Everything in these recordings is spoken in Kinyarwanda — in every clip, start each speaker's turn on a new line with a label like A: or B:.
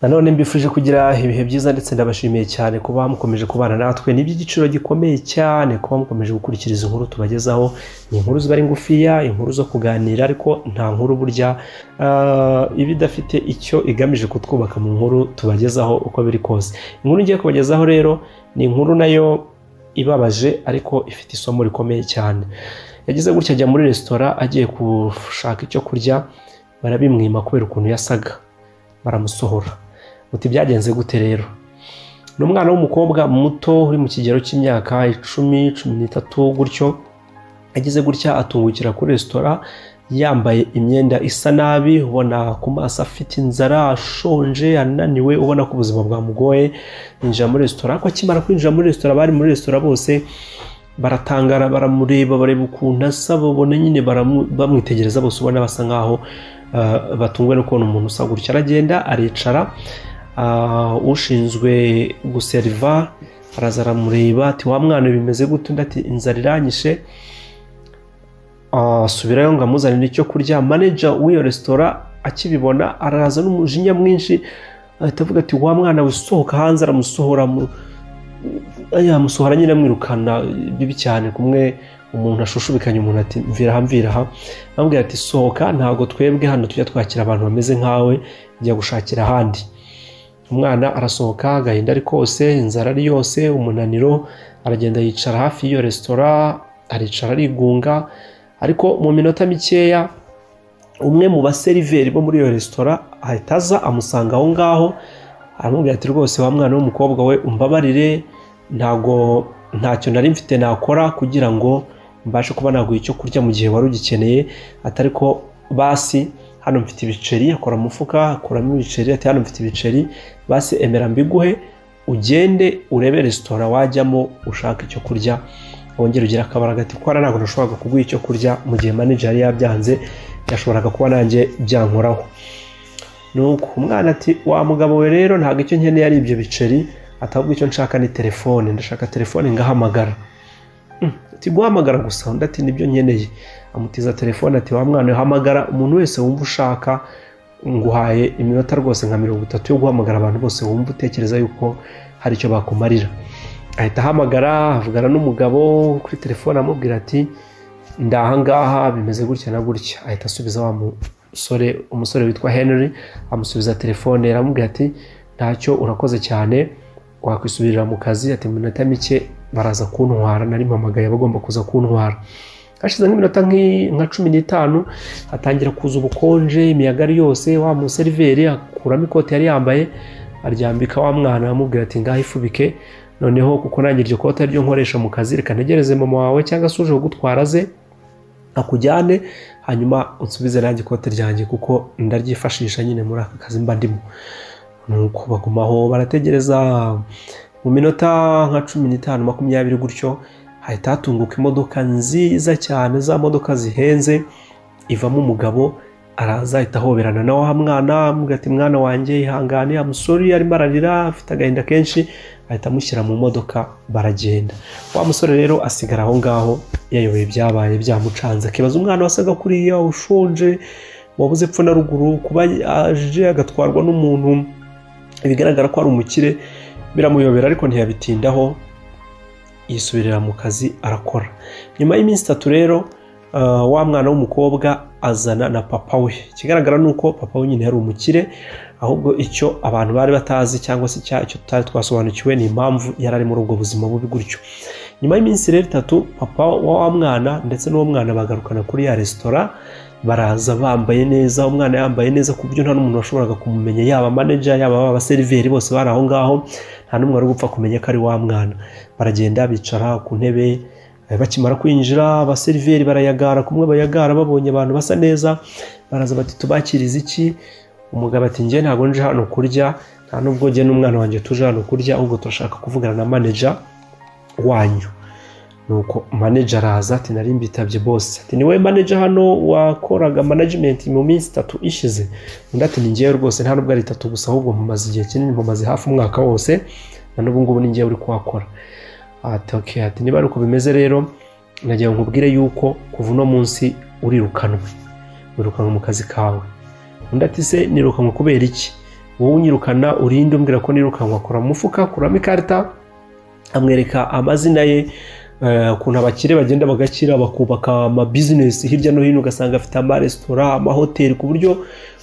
A: nanone mbifuje kugira ibihe byiza ndetse ndabashimiye cyane kuba mukomeje kubana natwe ni iby'igiciro gikomeye cyane kuba mukomeje gukurikiriza inkuru tubagezaho ni inkuru ziba ari ngufiya inkuru zo kuganira ariko nta nkuru burya ah, iba idafite icyo igamije kutwubaka mu nkuru tubagezaho uko biri kose inkuru ngiye kubagezaho rero ni inkuru nayo ibabaje ariko ifite isomo rikomeye cyane yagize gutya ajya muri resitora agiye gushaka icyo kurya barabimwima kubera ukuntu yasaga baramusohora muti byagenze gute rero ni umwana w'umukobwa muto uri mu kigero cy'imyaka icumi cumi n'itatu gutyo agize gutya atungukira kuri resitora yambaye imyenda isa nabi ubona ku maso afite inzara ashonje ananiwe ubona ko ubuzima bwamugoye yinjira muri resitora ariko akimara kwinjira muri resitora abari muri resitora bose baratangara baramureba bareba ukuntu asa babona nyine baramu- bamwitegereza bose ubona basa nkaho ah, batunguwe no kubona umuntu usa gutya aragenda aricara Ah, ushinzwe guseriva araza aramureba ati wa mwana bimeze gute undi ati inzara iranyishe asubirayo ngo amuzanire icyo kurya manager w'iyo resitora akibibona araza n'umujinya mwinshi ahita avuga ati wa mwana we usohoka hanze aramusohora mu- yamusohora nyine amwirukana bibi cyane kumwe umuntu ashushubikanye umuntu ati mvira aha mvira aha amubwira ati sohoka ntabwo twebwe hano tujya twakira abantu bameze nkawe jya gushakira ahandi umwana arasohoka agahinda ari kose inzara ari yose umunaniro aragenda yicara hafi y'iyo resitora aricara arigunga ariko mu minota mikeya umwe mu baseriveri bo muri iyo resitora ahita aza amusanga aho ngaho aramubwira ati rwose wa mwana w'umukobwa we umbabarire ntago ntacyo nari mfite nakora kugira ngo mbashe kuba naguha icyo kurya mu gihe wari ugikeneye atari ko basi hano mfite ibiceri akora umufuka akuramo ibiceri ati hano mfite ibiceri basi emera mbiguhe ugende urebe resitora wajyamo ushaka icyo kurya wongere ugire akabaraga ati ko ntabwo nashoboraga kuguha icyo kurya mu gihe manager yari yabyanze yashoboraga kuba nanjye byankoraho nuko umwana ati wa mugabo we rero ntabwo icyo nkeneye ari ibyo biceri atavuga icyo nshaka ni telefone ndashaka telefone ngahamagara Mm, ati guhamagara gusa undi ati nibyo nkeneye amutiza telefone ati wa mwana we, hamagara umuntu wese wumva ushaka nguhaye iminota rwose nka mirongo itatu yo guhamagara abantu bose wumva utekereza yuko hari icyo bakumarira ahita ahamagara avugana n'umugabo kuri telefone amubwira ati ndahangaha bimeze gutya na gutya ahita asubiza wa musore umusore witwa Henry amusubiza telefone aramubwira ati ntacyo urakoze cyane wakwisubirira mu kazi ati mu minota mike baraza kuntwara nari mpamagaye bagomba kuza kuntwara hashize nk'iminota nk'i- nka cumi n'itanu hatangira kuza ubukonje imiyaga ari yose wa museriveri akuramo ikoti yari yambaye aryambika wa mwana amubwira ati ngaho ifubike noneho kuko nanjye iryo kote ariryo nkoresha mu kazi reka ntegereze mama wawe cyangwa se uje kugutwara aze akujyane hanyuma unsubize nanjye ikote ryanjye kuko ndaryifashisha nyine muri aka kazi mba ndimo nuko bagumaho barategereza mu minota nka cumi n'itanu makumyabiri gutyo hahita hatunguka imodoka nziza cyane za modoka zihenze ivamo umugabo araza ahita ahoberana na wa mwana amubwira ati mwana wanjye ihangane amusore arimo ararira afite agahinda kenshi ahita amushyira mu modoka baragenda wa musore rero asigara aho ngaho yayoboye ibyabaye byamucanze akibaza umwana wasaga kuriya ushonje wabuze epfo na ruguru kuba aje agatwarwa n'umuntu bigaragara ko ari umukire biramuyobera ariko ntiyabitindaho yisubirira mu kazi arakora nyuma y'iminsi itatu rero ah, wa mwana w'umukobwa azana na papa we ikigaragara ni uko papa we nyine yari umukire ahubwo icyo abantu bari batazi cyangwa se icya- icyo tutari twasobanukiwe ni impamvu yari ari muri ubwo buzima bubi gutyo nyuma y'iminsi rero itatu papa wa wa mwana ndetse n'uwo mwana bagarukana kuri ya resitora baraza bambaye neza umwana yambaye neza ku buryo nta n'umuntu washoboraga kumumenya yaba manager yaba abaseriveri bose bari aho ngaho nta n'umwe wari gupfa kumenya ko ari wa mwana baragenda bicara ku ntebe eh, bakimara kwinjira abaseriveri barayagara kumwe bayagara babonye abantu basa neza baraza bati tubakiriza iki umugabo ati njye ntabwo nje hano kurya nta n'ubwo njye n'umwana wanjye tuje hano kurya ahubwo turashaka kuvugana na manager wanyu nuko manager araza ati nari mbitabye boss ati niwe manager hano wakoraga management mu minsi itatu ishize undi ati ni ngewe rwose nta nubwo ari itatu gusa ahubwo mumaze igihe kinini mumaze hafi umwaka wose na n'ubu ngubu ni ngewe uri kuhakora ati okay ati niba ari uko bimeze rero nagira ngo nkubwire yuko kuva uno munsi urirukanwe wirukanwe mu kazi kawe undi ati se nirukanwe kubera iki wowe unyirukana urinde umbwira ko nirukankwa kora mu mufuka kuramo ikarita amwereka amazina ye eh, ukuntu abakire bagenda bagakira bakubaka amabizinesi hirya no hino ugasanga afite amaresitora amahoteli ku buryo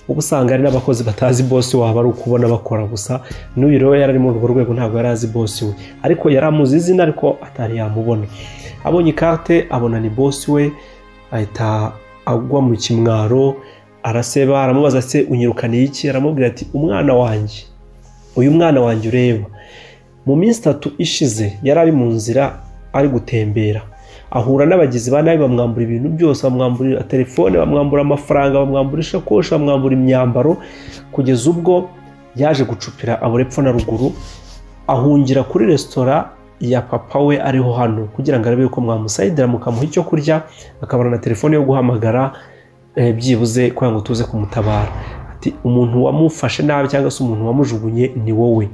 A: uba usanga hari n'abakozi batazi bosi waba ari ukubona bakora gusa n'uyu rero yari ari muri urwo rwego ntabwo yari azi bosi we ariko yari amuzi izina ariko atari yamubona abonye ikarite abona ni bosi we ahita agwa mu kimwaro araseba aramubaza se unyirukaniye iki aramubwira ati umwana wanjye uyu mwana wanjye ureba mu minsi itatu ishize yari ari mu nzira ari gutembera ahura n'abagizi ba nabi bamwambura ibintu byose bamwamburira telefone bamwambura amafaranga bamwambura ishakoshi bamwambura imyambaro kugeza ubwo yaje gucupira abura epfo na ruguru ahungira kuri resitora ya papa we ariho hano kugira ngo arebe ko mwamusayidira mukamuha icyo kurya akabona na telefone yo guhamagara eh, byibuze kugira ngo tuze kumutabara ati umuntu wamufashe nabi cyangwa se umuntu wamujugunye ni wowe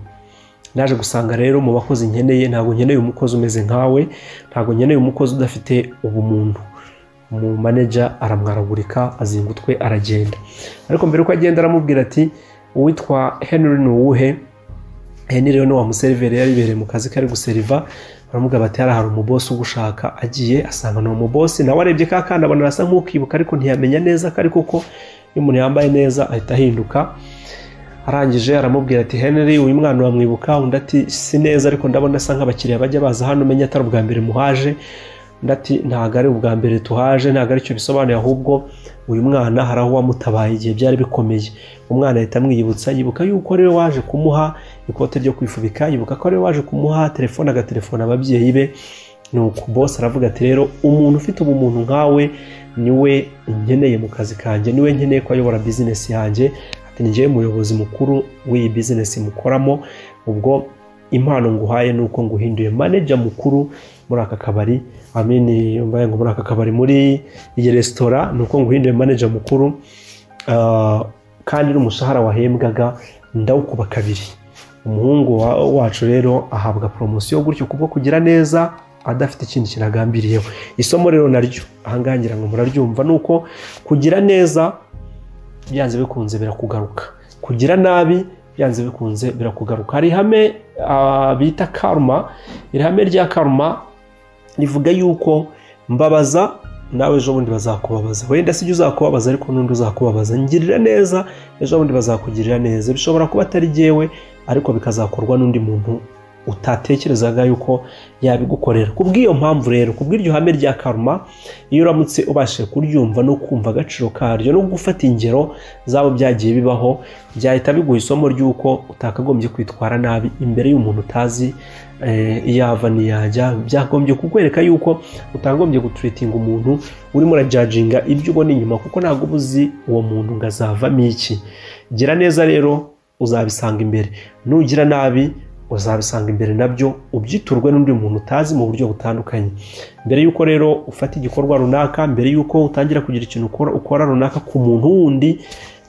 A: naje gusanga rero mu bakozi nkeneye ntabwo nkeneye umukozi umeze nkawe ntabwo nkeneye umukozi udafite ubumuntu umu manager aramwaragurika azinga utwe aragenda ariko mbere yuko agenda aramubwira ati uwitwa henry ni uwuhe henry rero ni wa museriveri yari ibereye mu kazi kari guseriva baramubwira bati hariya hari umubosi ugushaka agiye asanga ni umubosi nawe arebye ka kana abona arasa nk'ukibuka ariko ntiyamenya neza ko ari kuko iyo umuntu yambaye neza ahita ahinduka arangije aramubwira ati henry uyu mwana wamwibuka undi ati si neza ariko ndabona asa nk'abakiriya bajya baza hano umenye atari ubwa mbere muhaje undi ati ntabwo ari ubwa mbere tuhaje ntabwo aricyo bisobanuye ahubwo uyu mwana hari aho wamutabaye igihe byari bikomeye umwana ahita amwiyibutsa yibuka yuko rero waje kumuha ikote ryo kwifubika yibuka ko rero waje kumuha telefone agatelefona ababyeyi be nuko bose aravuga ati rero umuntu ufite ubumuntu nkawe niwe nkeneye mu kazi kanjye niwe nkeneye ko ayobora bizinesi yanjye ni njyewe muyobozi mukuru w'iyi bizinesi mukoramo ubwo impano nguhaye ni uko nguhinduye maneja mukuru muri aka kabari amini mbaye ngo muri aka kabari muri iyi resitora ni uko nguhinduye maneja mukuru ah, kandi n'umushahara wahembwaga ndawukuba kabiri umuhungu wa- wacu rero ahabwa poromosiyo gutyo kubwo kugira neza adafite ikindi kintu agambiriyeho isomo rero naryo ahangaha ngira ngo muraryumva ni uko kugira neza byanze bikunze birakugaruka kugira nabi byanze bikunze birakugaruka hari ihame ah, bita karma iri hame rya karma rivuga yuko mbabaza nawe ejo bundi bazakubabaza wenda si ibyo uzakubabaza ariko n'undi uzakubabaza ngirira neza ejo bundi bazakugirira neza bishobora kuba atari jyewe ariko bikazakorwa n'undi muntu utatekerezaga yuko yabigukorera ku bw'iyo mpamvu rero ku bw'iryo hame rya karma iyo uramutse ubashije kuryumva no kumva agaciro karyo no gufata ingero zabo byagiye bibaho byahita biguha isomo ry'uko utakagombye kwitwara nabi imbere y'umuntu utazi eh, iyo ava niyajya byagombye kukwereka yuko utagombye gutreatinga umuntu urimo urajajinga ibyo ubona inyuma kuko ntabwo uba uzi uwo muntu ngo azavamo iki gira neza rero uzabisanga imbere nugira nabi uzabisanga imbere nabyo ubyiturwe n'undi muntu utazi mu buryo butandukanye mbere y'uko rero ufata igikorwa runaka mbere y'uko utangira kugira ikintu ukora ukora runaka ku muntu wundi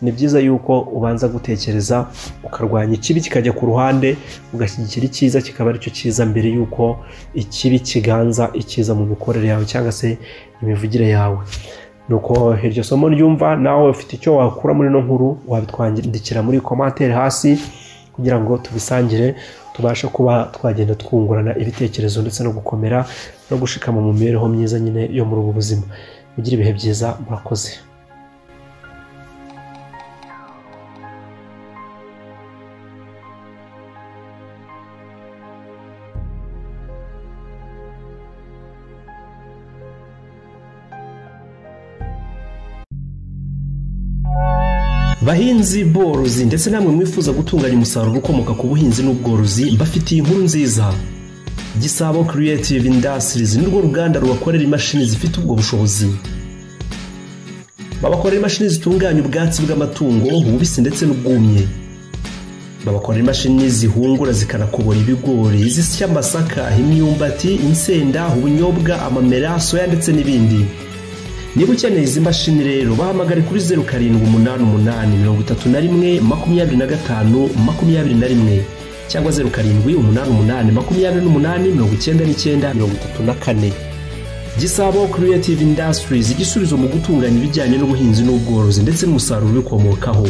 A: ni byiza yuko ubanza gutekereza ukarwanya ikibi kikajya ku ruhande ugashyigikira icyiza kikaba aricyo cyiza mbere y'uko ikibi kiganza icyiza mu mikorere yawe cyangwa se imivugire yawe nuko iryo somo ryumva nawe ufite icyo wakura muri ino nkuru wabitwandikira muri komantere hasi kugira ngo tubisangire tubashe kuba twagenda twungurana ibitekerezo ndetse no gukomera no gushikama mu mibereho myiza nyine yo muri ubu buzima mugire ibihe byiza murakoze bahinzi borozi ndetse namwe mwifuza gutunganya umusaruro ukomoka ku buhinzi n'ubworozi mbafitiye inkuru nziza gisabo creative industries ni rwo ruganda rubakorera imashini zifite ubwo bushobozi babakorera imashini zitunganya ubwatsi bw'amatungo ububisi ndetse n'ubwumye babakorera imashini zihungura zikanakobora ibigori zisya amasaka imyumbati insenda ubunyobwa amamera soya ndetse n'ibindi niba ukeneye izi mashini rero bahamagare kuri zeru karindwi umunani umunani mirongo itatu na rimwe makumyabiri na gatanu makumyabiri na rimwe cyangwa zeru karindwi umunani umunani makumyabiri n'umunani mirongo icyenda n'icyenda mirongo itatu na kane gisabo creative industries igisubizo mu gutunganya ibijyanye n'ubuhinzi n'ubworozi ndetse n'umusaruro ubikomokaho